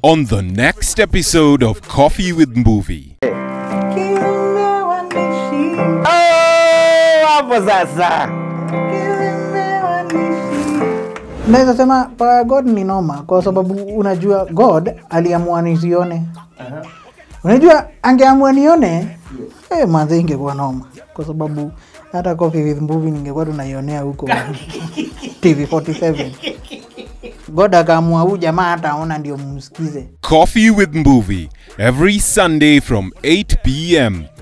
on the next episode of Coffee with Movie. Oh, hapo sasa naweza sema pa god ni noma kwa sababu unajua god aliamua nisione unajua angeamua nione eh, manze ingekuwa noma kwa sababu hata coffee with movie ningekuwa tunaionea huko tv 47 god akaamua huu jamaa hata aona ndio mumsikize Coffee with Movie every Sunday from 8 p.m.